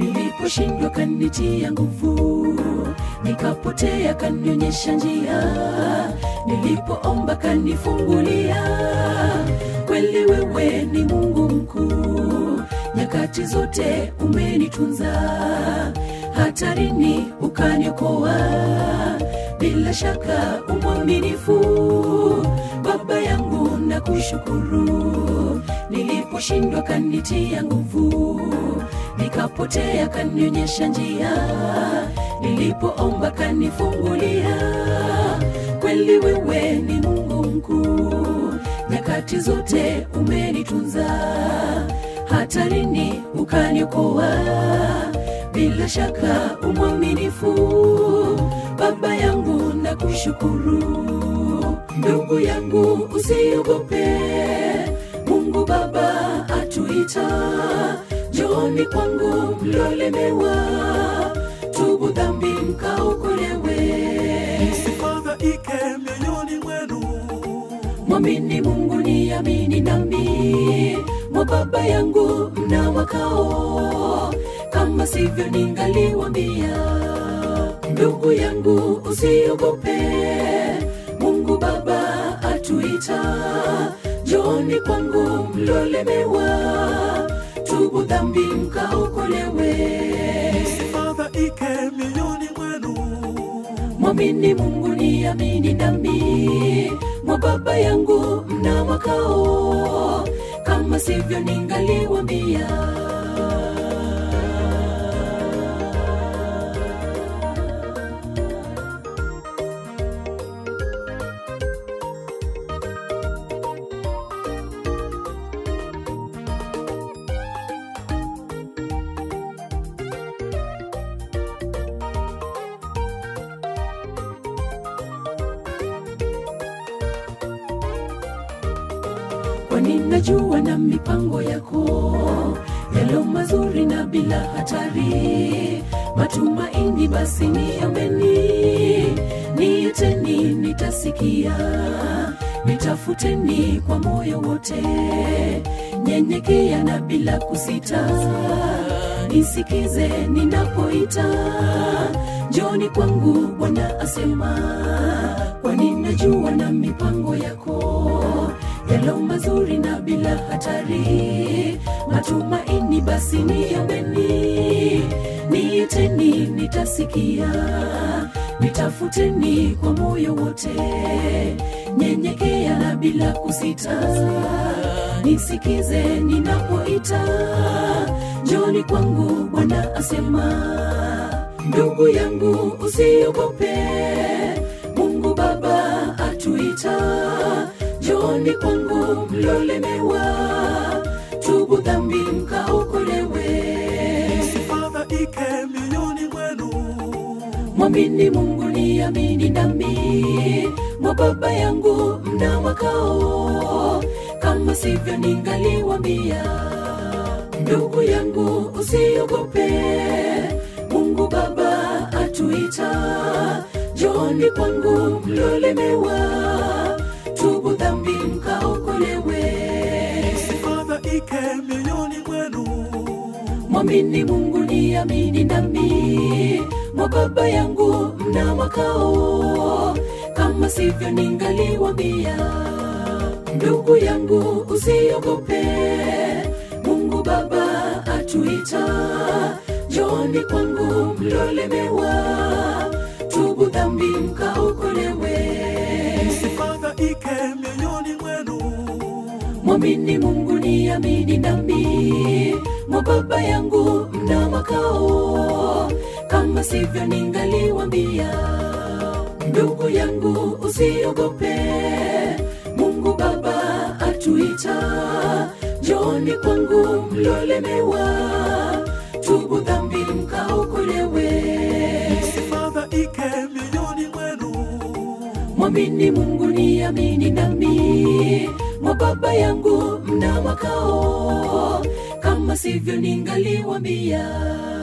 niliposhindwa kanitia nguvu nikapotea kanionyesha njia nilipoomba kanifungulia kweli wewe ni mungu mkuu nyakati zote umenitunza hatarini ukaniokoa bila shaka umwaminifu baba yangu na kushukuru niliposhindwa kanitia nguvu nikapotea kanionyesha njia nilipoomba kanifungulia kweli wewe ni mungu mkuu nyakati zote umenitunza hatarini ukaniokoa bila shaka umwaminifu baba yangu na kushukuru ndugu yangu usiogope mungu baba atuita joni kwangu mlolemewa tubu dhambi mkaokolewe msifadhaike mioyoni mwenu mwamini mungu ni amini nami mwa baba yangu mna makao kama sivyo ningaliwambia ndugu yangu usiogope mungu baba atuita joni kwangu mlolemewa tubu dhambi mkaokolewe msifadhaike mioyoni mwenu mwamini mungu ni amini nami mwa baba yangu mna makao kama sivyo ningaliwambia kwani najua na mipango yako yalo mazuri na bila hatari matumaini basi niambeni niiteni nitasikia nitafuteni kwa moyo wote nyenyekea na bila kusita nisikize ninapoita joni kwangu bwana asema kwani najua na mipango yako yalo mazuri na bila hatari matumaini basi niambeni niiteni nitasikia nitafuteni kwa moyo wote nyenyekea na bila kusita nisikize ninapoita joni kwangu bwana asema ndugu yangu usiogope mungu baba atuita joni kwangu mlolemewa tubu dhambi mkaokolewe msifadhaike mioyoni mwenu mwamini mungu ni amini nami mwa baba yangu mna makao kama sivyo ningaliwambia ndugu yangu usiogope mungu baba atuita joni kwangu mlolemewa tubu dhambi mkaokolewe msifadhaike mioyoni mwenu mwamini mungu ni amini nami mwa baba yangu mna makao kama sivyo ningaliwambia ndugu yangu usiogope mungu baba atuita joni kwangu mlolemewa tubu dhambi mkaokolewe msifadhaike mioyoni mwenu mwamini mungu ni amini nami mwa baba yangu mna makao kama sivyo ningaliwambia ndugu yangu usiogope mungu baba atuita joni kwangu mlolemewa tubu dhambi mkaokolewe msifadhaike mioyoni mwenu mwamini mungu ni amini nami mwa baba yangu mna makao kama sivyo ningaliwambia